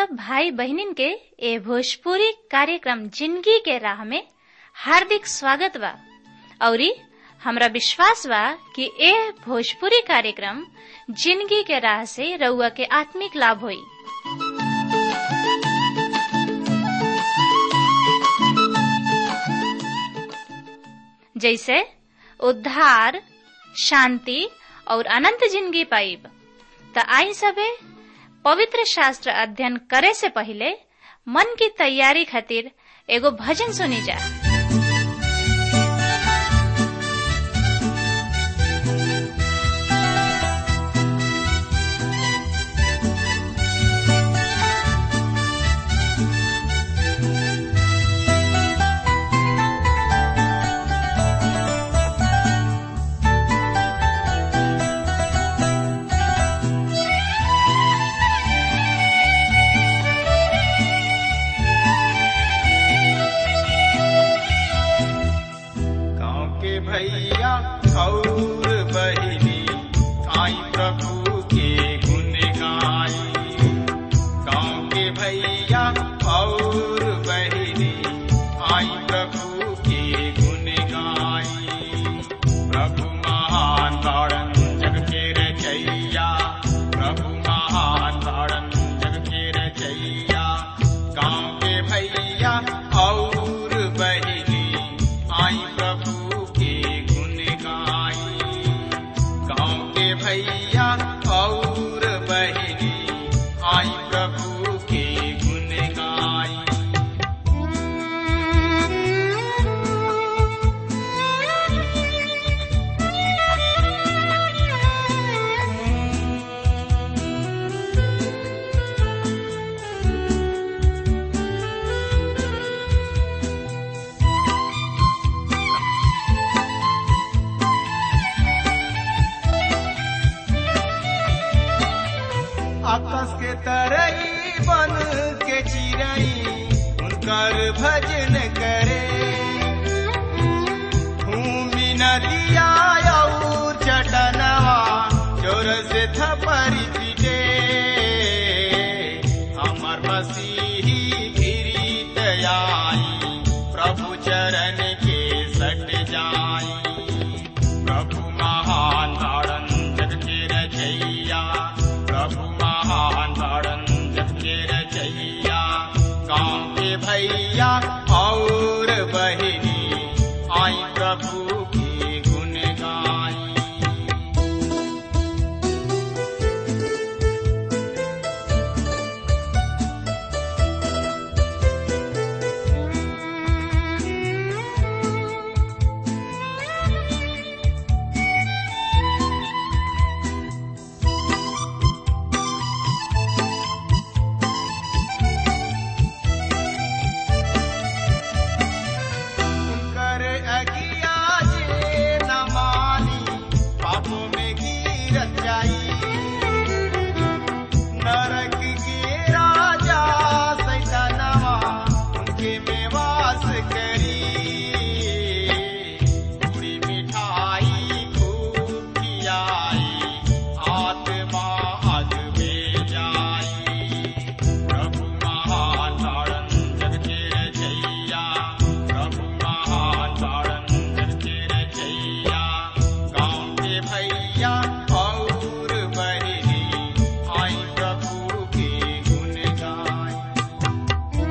सब भाई बहनिन के ए भोजपुरी कार्यक्रम जिंदगी के राह में हार्दिक स्वागत बा औरी हमरा विश्वास बा कि ए भोजपुरी कार्यक्रम जिंदगी के राह से रउआ के आत्मिक लाभ होई जैसे उद्धार शांति और अनंत जिंदगी पाइब त आई सबे पवित्र शास्त्र अध्ययन करे से पहले मन की तैयारी खातिर एगो भजन सुनी जा गाँव के भैया और बहिनी आई प्रभु के गुण गाई गाँव के भैया और बहिनी आई प्रभु के गुण गाई प्रभु महान तारण जग के रचैया प्रभु महान तारण जग के रचैया गाँव के भैया और बहिनी आई प्रभु के गुण गाई गाँव के भैया और बहिनी आई प्रभु के गुण गाई आकाश के तरई बन के चिड़ई उनकर भजन करे भूमि नदिया और चटनवा जोर से थपरी पीटे हमर मसीही गिरीत आई प्रभु चरण के सट जाई प्रभु महान तारण जग के रचैया प्रभु महान तारण जग के रचैया गाँव के भैया और बहिनी आई प्रभु की गुण गाई कर अगिया जे न मानी पापों में गिरत जाई नरक के राजा सैतानवा उनके में वास करी पूरी मिठाई खूब खियाई आत्मा अग में जाई प्रभु महान तारण जग के रचैया प्रभु महान तारण जग के रचैया गाँव के भैया और बहिनी आई प्रभु के गुण गाई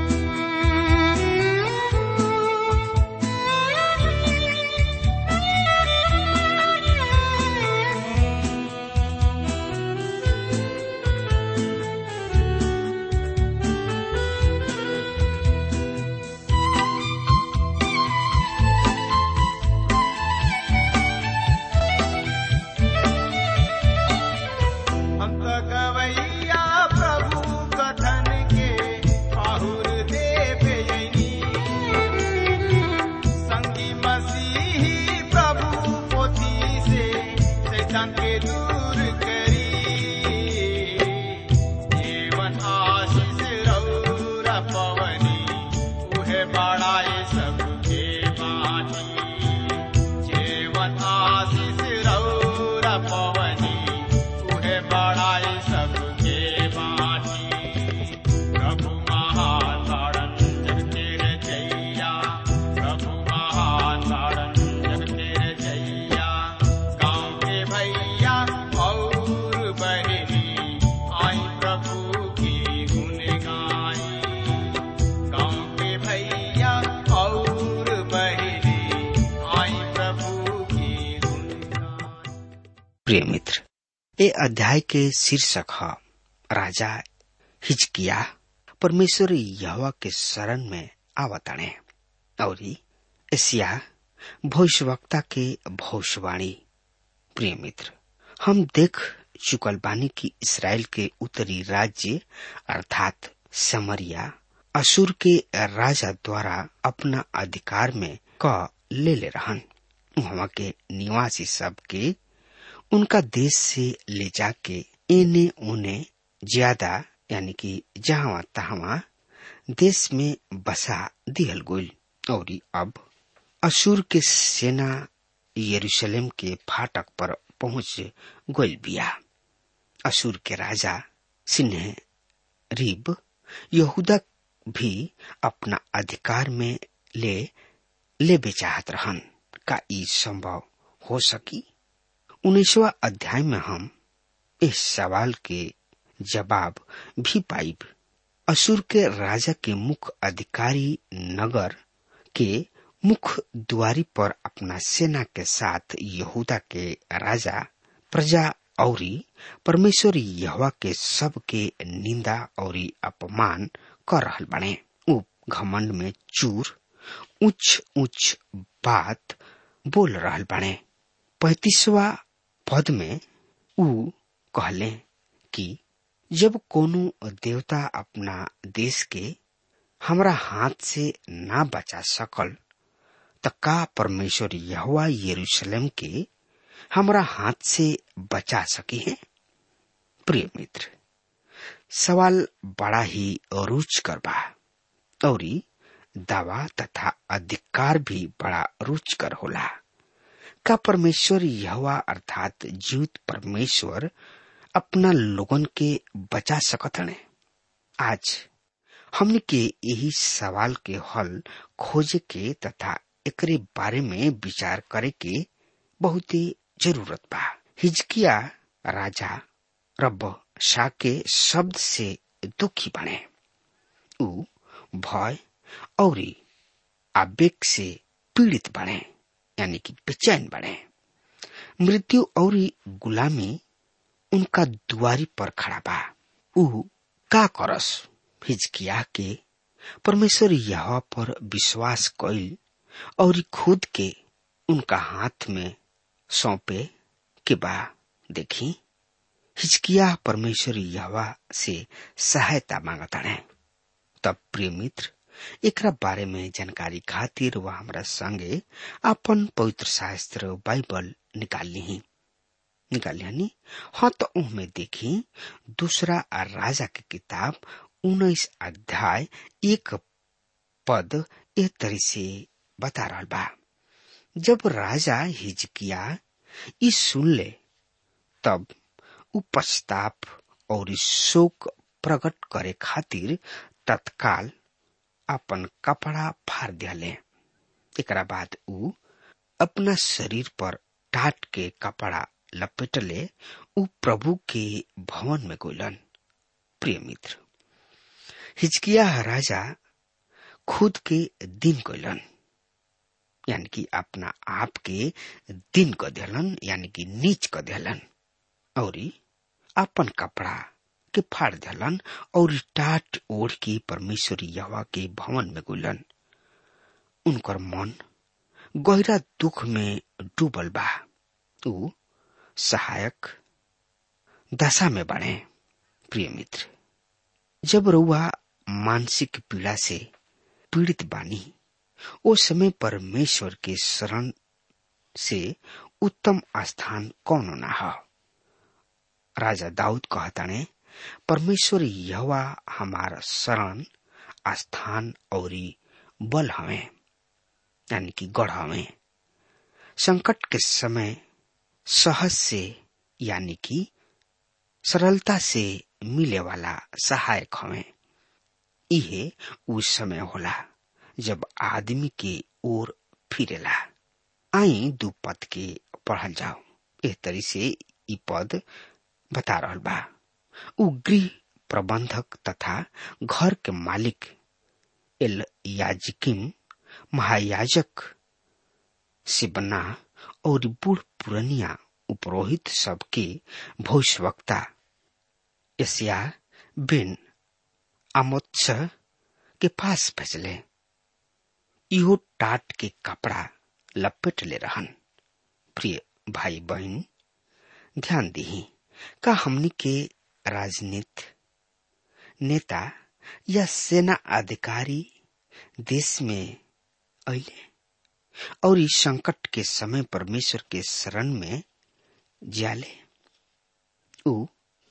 अंत गवैया प्रभु कथन के पाहुर देव यनी संगी मसीही प्रभु पोथी से शैतान के दूर करी जीवन आशीष रौरा पवनी उहे बड़ाए सबके बानी जीवन आशीष रौरा पवनी उहे बड़ाए सबके बानी प्रिय मित्र ये अध्याय के शीर्षक है राजा हिचकिया परमेश्वर यहवा के शरण में आवतणे और एशिया भविष्यवक्ता के भविष्यवाणी प्रिय मित्र हम देख चुकल बानी की इसराइल के उत्तरी राज्य अर्थात समरिया असुर के राजा द्वारा अपना अधिकार में क ले ले रहन वहां के निवासी सब के उनका देश से ले जाके एने ओने ज्यादा यानी कि जहां तहां देश में बसा दिहल गोल और अब असुर के सेना यरूशलेम के फाटक पर पहुंच गोल बिया असुर के राजा सिन्ह रीब यहूदा भी अपना अधिकार में ले ले बेचाहत रहन का ई संभव हो सकी उन्नीसवा अध्याय में हम इस सवाल के जवाब भी पाइब असुर के राजा के मुख्य अधिकारी नगर के मुख्य द्वारी पर अपना सेना के साथ यहूदा के राजा प्रजा और परमेश्वर यहवा के सब के निंदा और अपमान कर रहल बने उ घमंड में चूर उच्च उच्च बात बोल रहल बने पैतीसवा पद में उ कहले कि जब कोनो देवता अपना देश के हमरा हाथ से ना बचा सकल त का परमेश्वर यहवा यरूशलेम के हमरा हाथ से बचा सके हैं प्रिय मित्र सवाल बड़ा ही रुच कर बा और दावा तथा अधिकार भी बड़ा रुचकर होला का परमेश्वर यहवा अर्थात जीवित परमेश्वर अपना लोगन के बचा सकत हने आज हमने के यही सवाल के हल खोजे के तथा एकरे बारे में विचार करे के बहुत ही जरूरत बा हिजकिया राजा रब शाह के शब्द से दुखी बने उ भय और आवेग से पीड़ित बने यानी कि बेचैन बने मृत्यु और गुलामी उनका दुआरी पर खड़ा बा उ का करस हिजकिया के परमेश्वर यह पर विश्वास कैल और खुद के उनका हाथ में सौंपे के बा देखी हिचकिया परमेश्वर यहवा से सहायता मांगता है तब प्रिय मित्र एकरा बारे में जानकारी खातिर वह हमरा संगे अपन पवित्र शास्त्र बाइबल निकाल ली निकाल लिया हाँ तो उनमें देखी दूसरा राजा की किताब उन्नीस अध्याय एक पद एक तरह से बता रहा बा जब राजा हिजकिया ई सुन ले तब उ पश्चाताप और शोक प्रकट करे खातिर तत्काल अपन कपड़ा फाड़ दियाले एकरा बाद उ अपना शरीर पर टाट के कपड़ा लपेटले उ प्रभु के भवन में गोलन प्रिय मित्र हिचकिया राजा खुद के दिन कोलन यानी कि अपना आप के दिन क दिलन यानी कि नीच क दिलन और अपन कपड़ा के फाड़ दिलन और टाट ओढ़ के परमेश्वर यवा के भवन में गुलन उनकर मन गहरा दुख में डूबल बा उ सहायक दशा में बढ़े प्रिय मित्र जब रुआ मानसिक पीड़ा से पीड़ित बानी ओ समय परमेश्वर के शरण से उत्तम स्थान कौन ना हो राजा दाऊद कहताने परमेश्वर यहवा हमारा शरण स्थान और बल हमें यानी कि गढ़ हमें संकट के समय सहज से यानी कि सरलता से मिले वाला सहायक हमें इहे उस समय होला जब आदमी के ओर फिरेला आई दू पद के पढ़ल जाओ एह तरी से ई पद बता रहल बा उ गृह प्रबंधक तथा घर के मालिक एल याजिकिम महायाजक सिबना और बूढ़ पुरनिया उपरोहित सबके भविष्यवक्ता यसिया बिन आमोत्स के पास भेजले इहो टाट के कपड़ा लपेट ले रहन प्रिय भाई बहन ध्यान दही का हमनी के राजनीति नेता या सेना अधिकारी देश में अले और इस संकट के समय परमेश्वर के शरण में जाले उ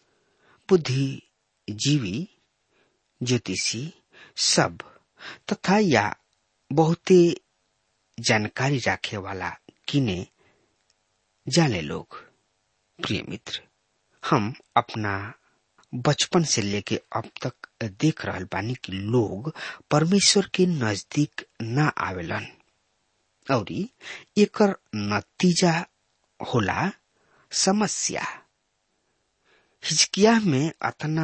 बुद्धिजीवी ज्योतिषी सब तथा या बहुते जानकारी रखे वाला किने जाने लोग प्रिय मित्र हम अपना बचपन से लेके अब तक देख रहल बानी कि लोग परमेश्वर के नजदीक ना आवेलन और एकर नतीजा होला समस्या हिजकिया में अतना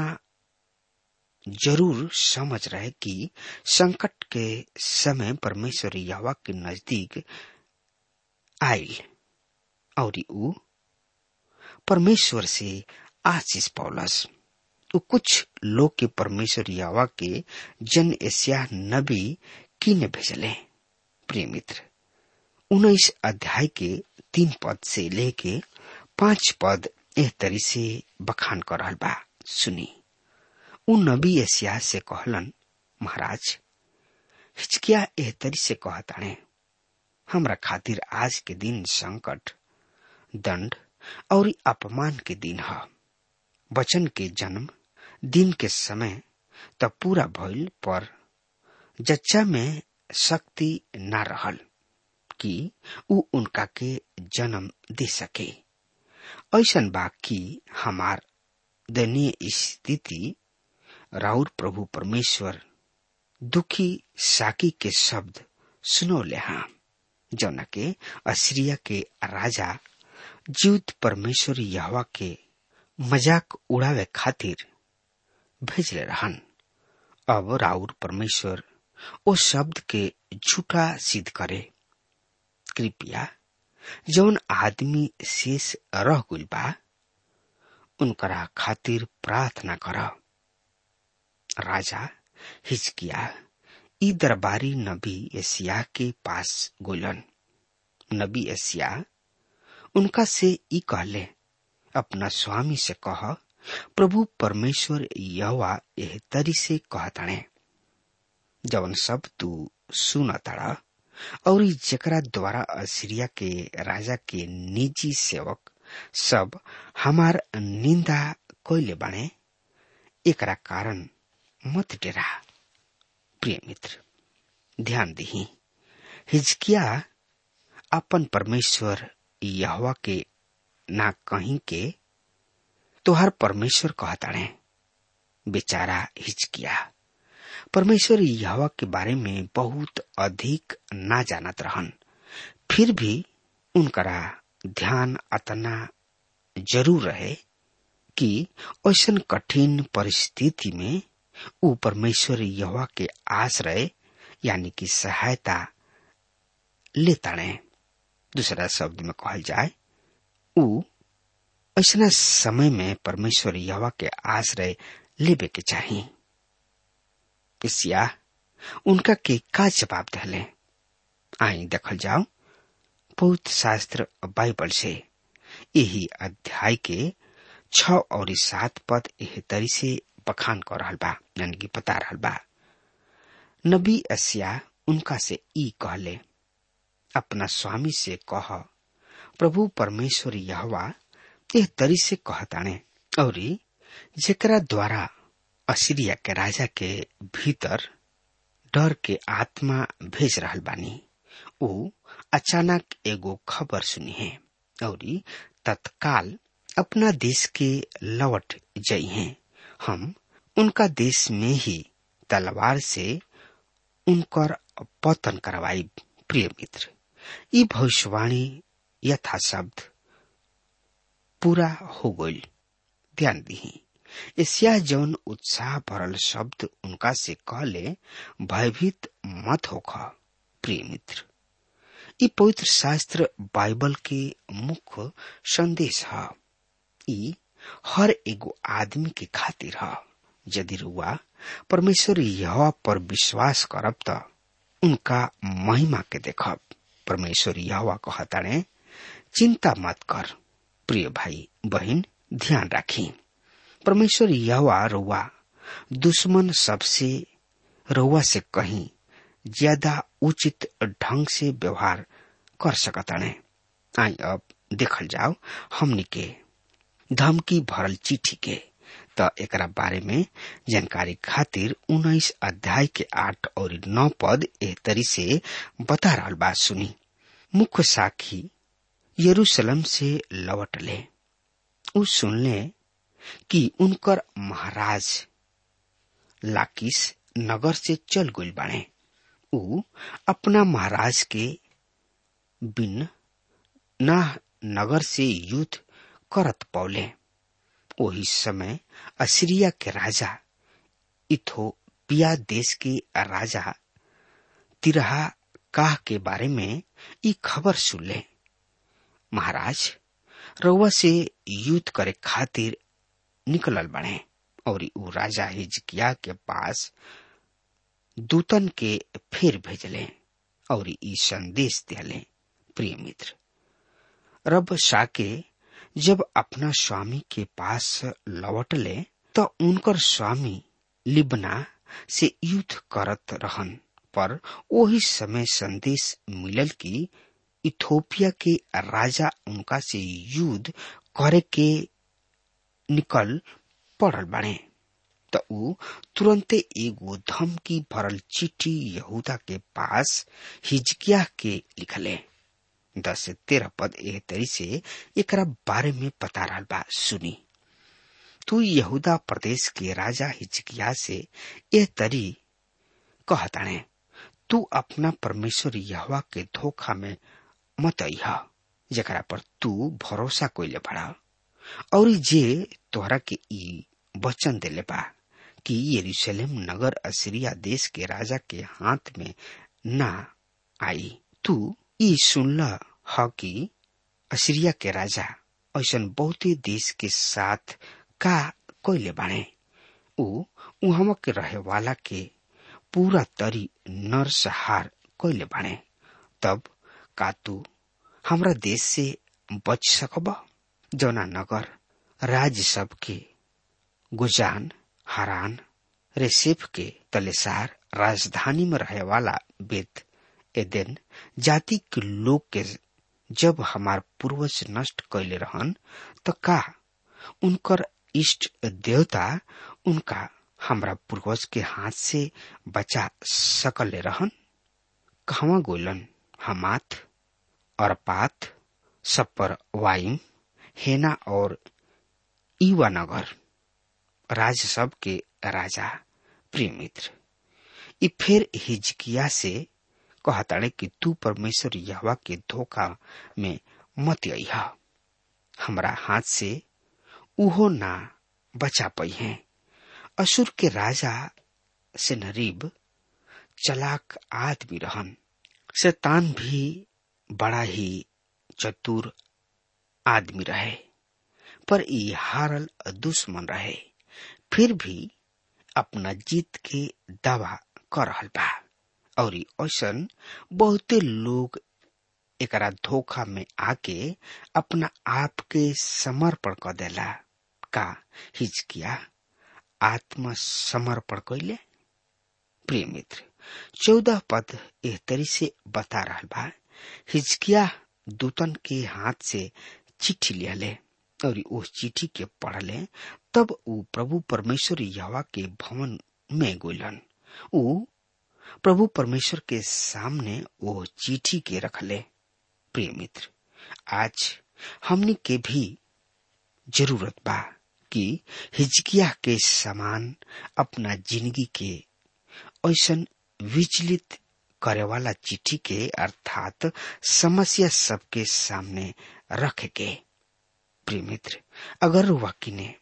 जरूर समझ रहे कि संकट के समय परमेश्वर यहवा के नजदीक आयल और ऊ परमेश्वर से आशीष पौलस उ कुछ लोग के परमेश्वर यावा के जन एशिया नबी किने भेजले प्रिय मित्र उन्नीस अध्याय के तीन पद से लेके पांच पद एह तरी से बखान कर रहल बा सुनी उ नबी एशिया से कहलन महाराज हिचकिया एह तरी से कहताणे हमरा खातिर आज के दिन संकट दंड और अपमान के दिन ह वचन के जन्म दिन के समय त पूरा भइल पर जच्चा में शक्ति न रहल कि उ उनका के जन्म दे सके ऐसन बा कि हमार दयनीय स्थिति राउर प्रभु परमेश्वर दुखी साकी के शब्द सुनौले हाँ जौना के असीरिया के राजा जीवित परमेश्वर यहवा के मजाक उड़ावे खातिर भेजले रहन अब राउर परमेश्वर ओ शब्द के झूठा सिद्ध करे कृपया जौन आदमी शेष रह गुल बा उनकरा खातिर प्रार्थना कर राजा हिचकिया ई दरबारी नबी एशिया के पास गोलन नबी एशिया उनका से ई कहले अपना स्वामी से कह प्रभु परमेश्वर यवा एह तरी से कहताणे जवन सब तू सुन ताड़ा और जेकरा द्वारा असीरिया के राजा के निजी सेवक सब हमार निंदा कोइले बाणे एकरा कारण मत डेरा प्रिय मित्र ध्यान दही हिजकिया अपन परमेश्वर यहवा के ना कहीं के तोहर परमेश्वर कहताड़े बेचारा हिचकिया परमेश्वर यहवा के बारे में बहुत अधिक ना जानत रहन फिर भी उनकरा ध्यान अतना जरूर रहे कि ऐसन कठिन परिस्थिति में ऊ परमेश्वर यहवा के आश्रय यानी कि सहायता लेताड़े दूसरा शब्द में कहल जाए ऊ ऐसा समय में परमेश्वर यहवा के आश्रय लेबे के चाहिए इसिया उनका के का जवाब दहले आई देखल जाओ पौध शास्त्र बाइबल से यही अध्याय के छ और सात पद एह तरी से बखान कर रहल बा यानी कि बता रहल बा नबी असिया उनका से ई कहले अपना स्वामी से कह प्रभु परमेश्वर यहवा एह तरी से कहताणे और जेकरा द्वारा असीरिया के राजा के भीतर डर के आत्मा भेज रहल बानी ऊ अचानक एगो खबर सुनी है और तत्काल अपना देश के लौट जई हैं हम उनका देश में ही तलवार से उनकर पतन करवाई प्रिय मित्र ई भविष्यवाणी यथा शब्द पूरा हो गई ध्यान दी एशिया जौन उत्साह भरल शब्द उनका से कहले भयभीत मत होख प्रिय मित्र ई पवित्र शास्त्र बाइबल के मुख्य संदेश है ई हर एगो आदमी के खातिर है यदि रुआ परमेश्वर यह पर विश्वास करब त उनका महिमा के देखब परमेश्वर यह कहताड़े चिंता मत कर प्रिय भाई बहन ध्यान राखी परमेश्वर यह रुआ दुश्मन सबसे रुआ से कहीं ज्यादा उचित ढंग से व्यवहार कर सकताने आई अब देखल जाओ हमनी के धमकी भरल चिट्ठी के त एकरा बारे में जानकारी खातिर उन्नीस अध्याय के आठ और नौ पद एह तरी से बता रहा बात सुनी मुख्य साखी यरूशलेम से लौट ले उ सुनले कि उनकर महाराज लाकिस नगर से चल गई बाड़े उ अपना महाराज के बिन ना नगर से युद्ध करत पौले वही समय असीरिया के राजा इथोपिया देश के राजा तिरहा काह के बारे में ई खबर सुनले महाराज रउआ से युद्ध करे खातिर निकलल बने और उ राजा हिजकिया के पास दूतन के फिर भेजले और ई संदेश दिले प्रिय मित्र रब शाके जब अपना स्वामी के पास लौटले तो उनकर स्वामी लिबना से युद्ध करत रहन पर वही समय संदेश मिलल कि इथोपिया के राजा उनका से युद्ध करे के निकल पड़ल बने तो उ तुरंते एगो धमकी भरल चिट्ठी यहूदा के पास हिजकिया के लिखले दस से तेरह पद एह तरी से एकरा बारे में पता रहा बा सुनी तू यहूदा प्रदेश के राजा हिजकिया से एह तरी कहताने तू अपना परमेश्वर यहवा के धोखा में मत अहा जकरा पर तू भरोसा कोइले बड़ा और जे तोहरा के ई वचन देले बा कि यरूशलेम नगर असीरिया देश के राजा के हाथ में ना आई तू ई सुनल ह कि असीरिया के राजा ऐसन बहुते देश के साथ का कोइले बाणे ऊ उहम के रहे वाला के पूरा तरी नरसहार कोइले बाणे तब का तू हमरा देश से बच सकब जौना नगर राज्य सब के गुजान हरान रेसेफ के तलेसार राजधानी में रहे वाला बेत एदेन जाति के लोग के जब हमार पूर्वज नष्ट कैले रहन तो का उनकर इष्ट देवता उनका हमरा पूर्वज के हाथ से बचा सकले रहन कहवा गोलन हमात अरपात सपर वाइम हेना और ईवा नगर राज सब के राजा प्रिय मित्र ई फिर हिजकिया से कहताड़े कि तू परमेश्वर यहवा के धोखा में मत अहा हमरा हाथ से उहो ना बचा पई है असुर के राजा से नरीब चलाक आदमी रहन शैतान भी बड़ा ही चतुर आदमी रहे पर ई हारल दुश्मन रहे फिर भी अपना जीत के दावा कर रहल बा और ऐसन बहुते लोग एकरा धोखा में आके अपना आप के समर्पण कर देला का हिचकिया आत्म समर्पण कैले प्रिय मित्र चौदह पद एह तरी से बता रहा बा हिचकिया दूतन के हाथ से चिट्ठी लिहले और उस चिट्ठी के पढ़ले तब ऊ प्रभु परमेश्वर यहवा के भवन में गोलन ऊ प्रभु परमेश्वर के सामने वो चिट्ठी के रखले प्रिय मित्र आज हमने के भी जरूरत बा कि हिजकिया के समान अपना जिंदगी के ऐसन विचलित करे वाला चिट्ठी के अर्थात समस्या सबके सामने रख के प्रिय मित्र अगर वाकिने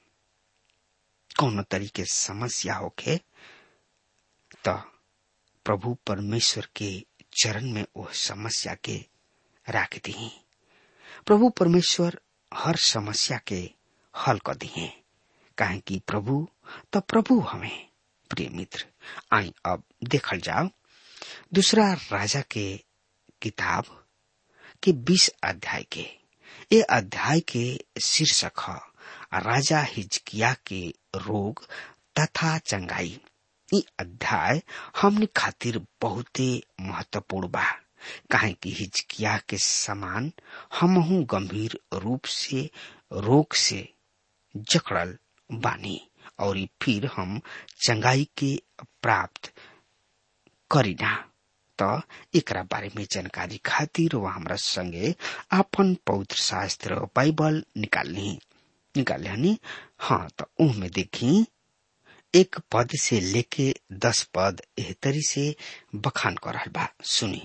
कौन तरीके समस्या होके तो प्रभु परमेश्वर के चरण में वो समस्या के राख दी प्रभु परमेश्वर हर समस्या के हल कर दिए काहे कि प्रभु तो प्रभु हमें प्रिय मित्र आई अब देखल जाओ दूसरा राजा के किताब के बीस अध्याय के ये अध्याय के शीर्षक है राजा हिजकिया के रोग तथा चंगाई ई अध्याय हमने खातिर बहुते महत्वपूर्ण बा काहे कि हिजकिया के समान हमहू गंभीर रूप से रोग से जकड़ल बानी और फिर हम चंगाई के प्राप्त करीना तो एकरा बारे में जानकारी खातिर वह हमरा संगे अपन पवित्र शास्त्र बाइबल निकालनी निकाले हनी हाँ तो उह में देखी एक पद से लेके दस पद एहतरी से बखान कर रहल बा सुनी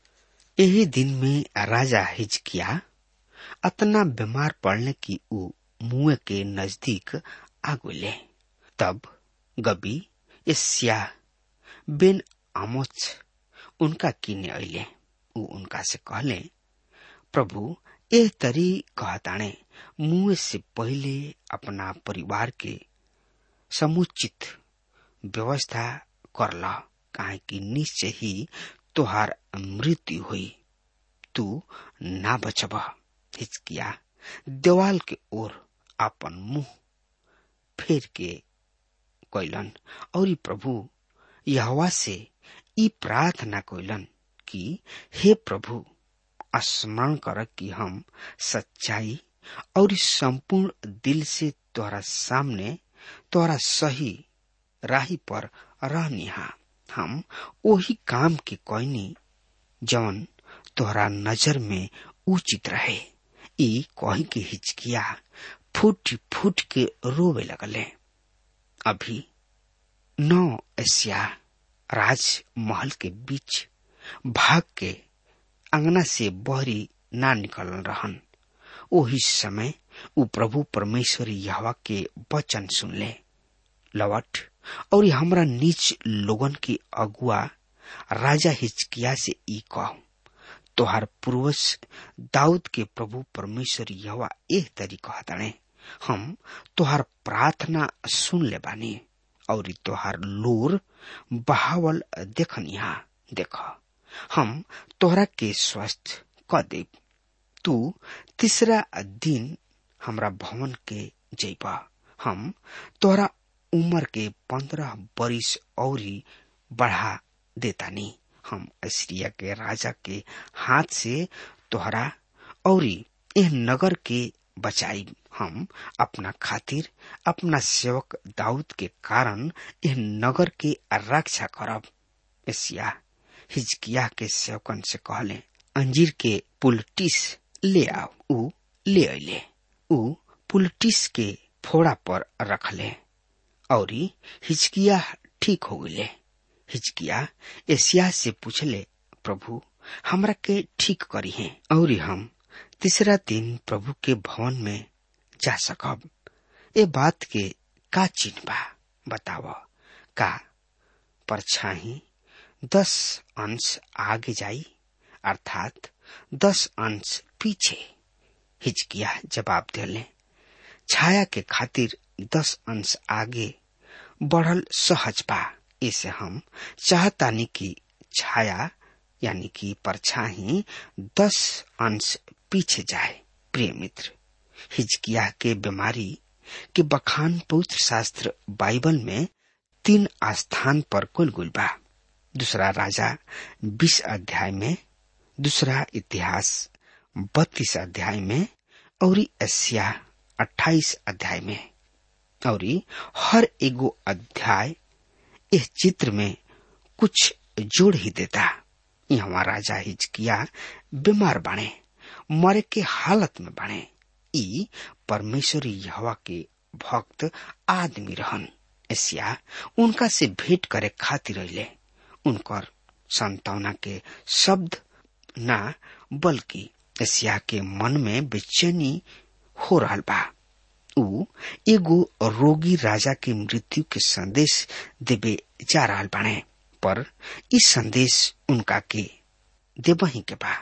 यही दिन में राजा हिजकिया अतना बीमार पड़ने की ऊ मुंह के नजदीक आगुले तब गबी एशिया बिन आमोच उनका किने अले ऊ उनका से कहले प्रभु एह तरी कहताणे मुंह से पहले अपना परिवार के समुचित व्यवस्था कर ल काहे कि निश्चय ही तोहार मृत्यु हुई तू ना बचब हिचकिया देवाल के ओर अपन मुंह फेर के कैलन और प्रभु यहवा से ई प्रार्थना कैलन कि हे प्रभु स्मरण कर कि हम सच्चाई और संपूर्ण दिल से तोहरा सामने तोहरा सही राही पर रहनिहा हम वही काम के कहनी जौन तोहरा नजर में उचित रहे ई कही के हिचकिया फूट फूट के रोवे लगले अभी नौ एशिया राजमहल के बीच भाग के अंगना से बहरी ना निकल रहन ओही समय उ प्रभु परमेश्वर यहवा के वचन सुनले लवट और हमरा नीच लोगन की अगुआ राजा हिचकिया से ई कह तोहार पूर्वज दाऊद के प्रभु परमेश्वर यहवा एह तरी कहताणे हम तोहार प्रार्थना सुन ले बानी और तोहार लोर बहावल देखनिहा देख हम तोहरा के स्वस्थ क देब तू तीसरा दिन हमरा भवन के जैबा हम तोहरा उम्र के पंद्रह बरिस औरी बढ़ा देतानी हम अस्रिया के राजा के हाथ से तोहरा औरी एह नगर के बचाई हम अपना खातिर अपना सेवक दाऊद के कारण एह नगर के रक्षा करब एशिया हिजकिया के सेवकन से कहले अंजीर के पुलटिस ले आओ ऊ ले अले ऊ पुलटिस के फोड़ा पर रखले और हिचकिया ठीक हो गए हिचकिया एशिया से पूछले प्रभु हमरा के ठीक करी है और हम तीसरा दिन प्रभु के भवन में जा सकब ए बात के का चिन्ह बा बताव का परछाही दस अंश आगे जाई अर्थात दस अंश पीछे हिचकिया जवाब दिले छाया के खातिर दस अंश आगे बढ़ल सहज बा इसे हम चाहतानी कि छाया यानी कि परछाही दस अंश पीछे जाए प्रिय मित्र हिजकिया के बीमारी के बखान पवित्र शास्त्र बाइबल में तीन स्थान पर कुल गुल बा दूसरा राजा बीस अध्याय में दूसरा इतिहास बत्तीस अध्याय में और एशिया अट्ठाईस अध्याय में और हर एगो अध्याय इस चित्र में कुछ जोड़ ही देता यहाँ राजा हिजकिया बीमार बने मरे के हालत में बने ई परमेश्वरी यहवा के भक्त आदमी रहन एशिया उनका से भेंट करे खातिर रहिले उनकर संतावना के शब्द ना बल्कि एशिया के मन में बेचैनी हो रहा बा ऊ एगो रोगी राजा के मृत्यु के संदेश देवे जा रहा बाणे पर इस संदेश उनका के देवही के बा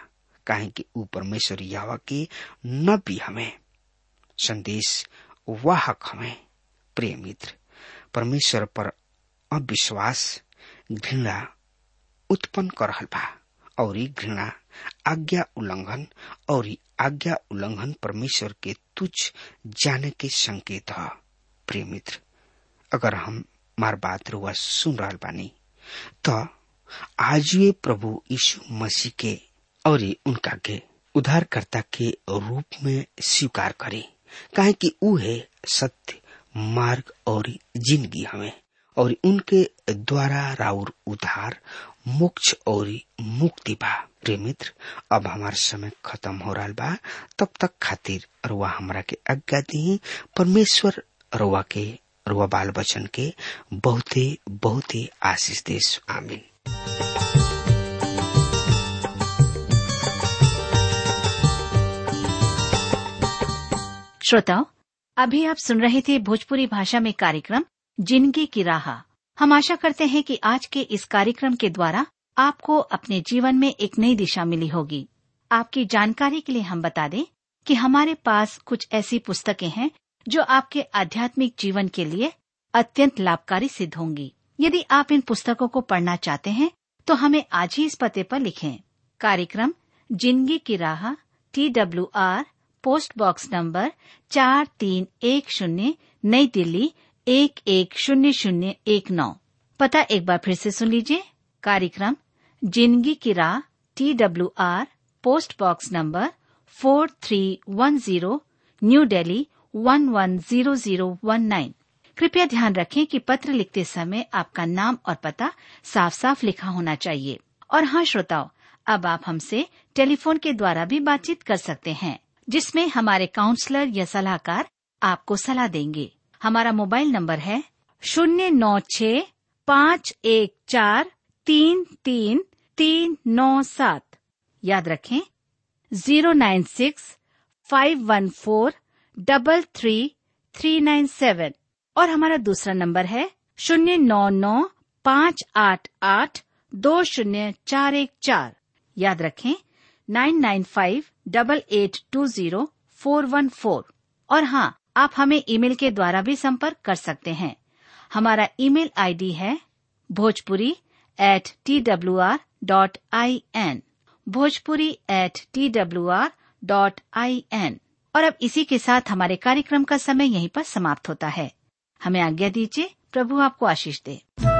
काहे कि ऊ परमेश्वर यावा के नबी हमें संदेश वाहक हमें प्रिय मित्र परमेश्वर पर अविश्वास घृणा उत्पन्न कर रहल बा और घृणा आज्ञा उल्लंघन और आज्ञा उल्लंघन परमेश्वर के तुच्छ जाने के संकेत है प्रिय मित्र अगर हम मार बात रुआ सुन रहा बानी तो आज वे प्रभु यीशु मसीह के और उनका के उद्धारकर्ता के रूप में स्वीकार करे काहे कि ऊ है सत्य मार्ग और जिंदगी हमें और उनके द्वारा राउर उद्धार मोक्ष और मुक्ति बा प्रिय मित्र अब हमार समय खत्म हो रहा बा तब तक खातिर रुआ हमरा के आज्ञा दी परमेश्वर रुआ के रुआ बाल बचन के बहुते बहुते आशीष देश आमीन श्रोताओं अभी आप सुन रहे थे भोजपुरी भाषा में कार्यक्रम जिंदगी की राह हम आशा करते हैं कि आज के इस कार्यक्रम के द्वारा आपको अपने जीवन में एक नई दिशा मिली होगी आपकी जानकारी के लिए हम बता दें कि हमारे पास कुछ ऐसी पुस्तकें हैं जो आपके आध्यात्मिक जीवन के लिए अत्यंत लाभकारी सिद्ध होंगी यदि आप इन पुस्तकों को पढ़ना चाहते हैं तो हमें आज ही इस पते पर लिखें कार्यक्रम जिंदगी की राह T W R post box number चार तीन एक शून्य नई दिल्ली एक एक शून्य शून्य एक नौ पता एक बार फिर से सुन लीजिए कार्यक्रम जिंदगी की राह T W R post box number four three one zero new Delhi one one zero zero one nine कृपया ध्यान रखें कि पत्र लिखते समय आपका नाम और पता साफ साफ लिखा होना चाहिए और हाँ श्रोताओं अब आप हमसे टेलीफोन के द्वारा भी बातचीत कर सकते हैं जिसमें हमारे काउंसलर या सलाहकार आपको सलाह देंगे हमारा मोबाइल नंबर है शून्य नौ छ पाँच एक चार तीन तीन तीन नौ सात याद रखें zero nine six five one four double three three nine seven और हमारा दूसरा नंबर है शून्य नौ नौ पाँच आठ आठ दो शून्य चार एक चार याद रखें nine nine five double eight two zero four one four और हाँ आप हमें ईमेल के द्वारा भी संपर्क कर सकते हैं हमारा ईमेल आईडी है Bhojpuri at T W R dot I N Bhojpuri at T W R dot I N और अब इसी के साथ हमारे कार्यक्रम का समय यहीं पर समाप्त होता है हमें आज्ञा दीजिए प्रभु आपको आशीष दे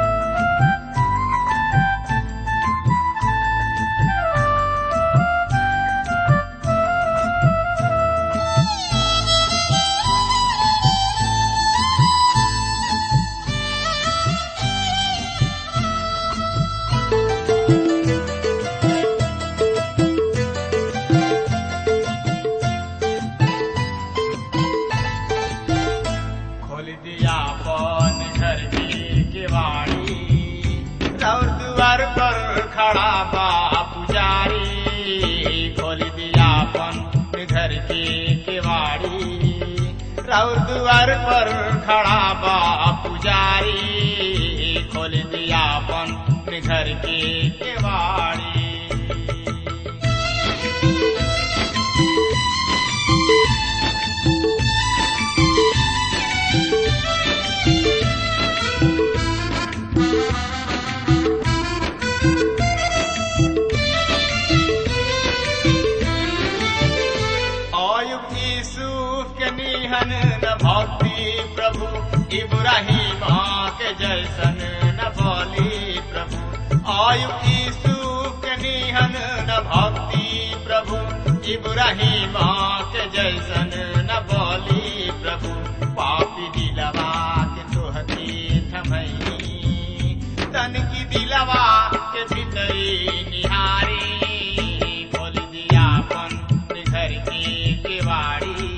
खोल दिया पौन घर की किवाड़ी और द्वार पर खड़ा बा पुजारी खोल दिया पौन घर की किवाड़ी और द्वार पर खड़ा बा पुजारी खोल दिया पौन घर की किवाड़ी आयुब यूसुफ के निहन न भक्ति प्रभु इब्राहिम के जैसन न बोली प्रभु आयुब यूसुफ के निहन न भक्ति प्रभु इब्राहिम के जैसन न बोली प्रभु पापी दिलवा के तोहती थमई तन की दिलवा के भीतरी निहारी खोल दिया अपन घर की किवाड़ी